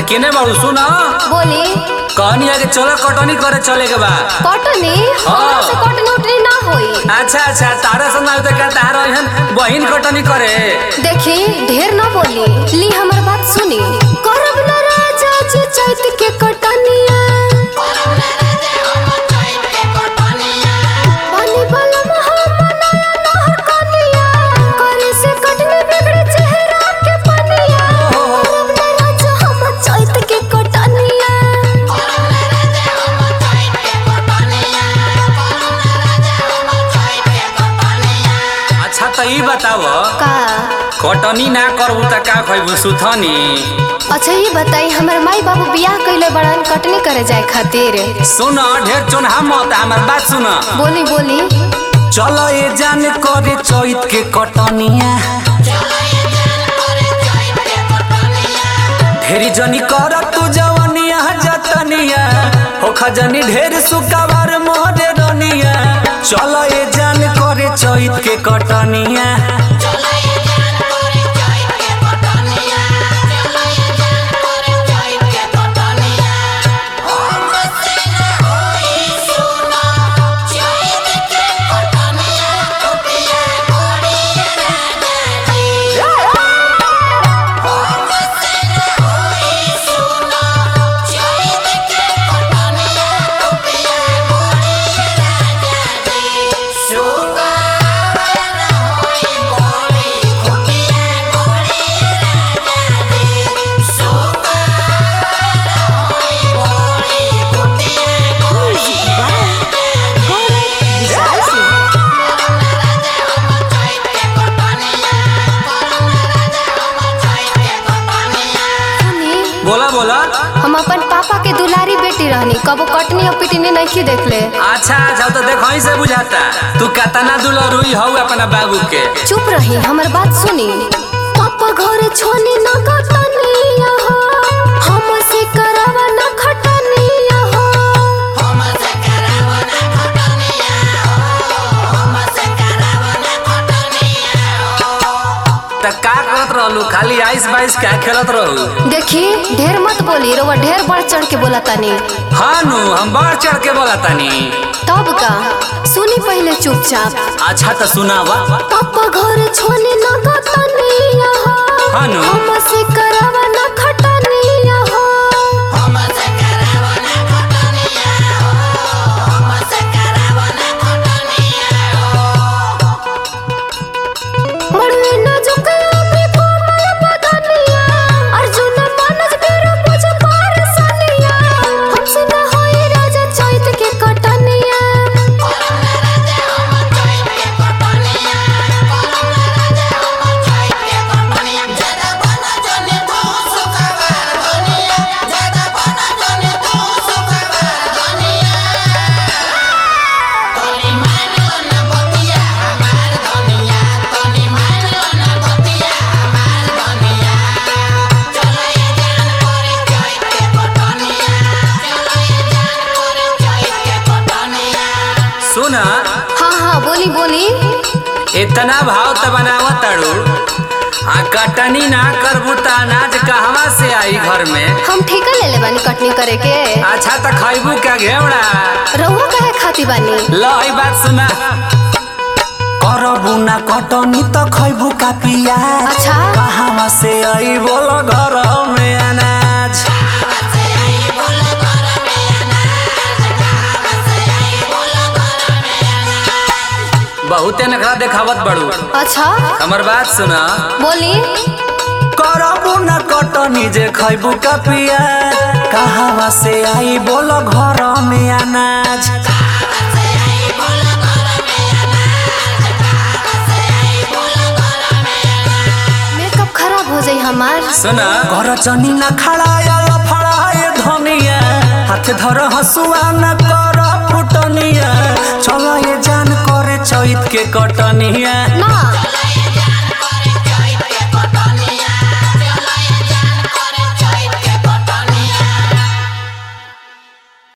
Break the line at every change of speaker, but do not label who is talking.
केने बाबू सुना
बोली
कहनी है कि चलो कटनी करे चले के बा
कटनी हमरा से कटनी उटनी ना होई
अच्छा अच्छा तारा से ना तो क्या तारा एहन बहिन कटनी करे
देखी ढेर ना बोली ली हमर बात सुनी करब ना राजा जी चैत के कटनिया पानी वाला महामनाया नहर कनिया करे से कटनी बिगड़े चेहरा के पनिया करब ना राजा हम चैत के कटनिया
अच्छा तो ई बताव
का
कटनी ना करबू त का खइबू सुथनी
अच्छा ये बताई हमर माई बाबू बियाह कइले बड़न कटनी करे जाए खातिर
सुन ढेर चोनहा मत हमर बात सुन
बोली बोली
चलो ये जान करे चैत के कटनिया ढेरी जनी कर तू जवनिया जतनिया हो खजनी ढेर सुकावार मोहरे रनिया चलो ये जान करे चैत के कटनिया
सुनी
बोला बोला
हम अपन पापा के दुलारी बेटी रहनी कबो कटनी और पिटनी नहीं देखले
अच्छा अच्छा तो देखो ही से बुझाता तू कतना दुलरुई हौ अपना बाबू के
चुप रही हमर बात सुनी पापा घर छोनी न कटनिया हो हम से करावा न खटनिया हो
त का करत रहलू खाली आइस बाइस का खेलत रहू
देखी ढेर मत बोली रोवा ढेर बढ़ चढ़ के बोला तानी
हाँ नु हम बढ़ चढ़ के बोला तानी
तब का सुनी पहले चुपचाप
अच्छा तो सुनावा
पापा घर छोनी न कटनिया हो
हाँ नु
हम से करावा न खटनिया हो मड़वे न झुकया पे कोमल बदनिया अर्जुन मानस बेरो मुझ पार सनिया हमसे न होई राजा चैत के कटनिया
सुन
हाँ हाँ बोली बोली
इतना भाव त बनावा तड़ू आ कटनी ना करबू त अनाज कहवा से आई घर में
हम ठेका ले ले बानी कटनी करे के
अच्छा त खैबू का घेवड़ा
रहुआ कहे खाती बानी
ल ई बात सुना करबू ना कटनी त खैबू का पिया
अच्छा
कहवा से आई बोल घर में अनाज बहुते नखरा देखावत बड़ू
अच्छा
हमर बात सुना
बोली
करबू न कटनी जे खैबू का पिया कहवा से आई बोल घर में अनाज
मेकअप खराब हो जाई हमार
सुना घर चनी न खड़ाया फड़ाए धनिया हाथ धर हसुआ न कर फुटनिया चलो ये जान करे चैत के कटनिया
ना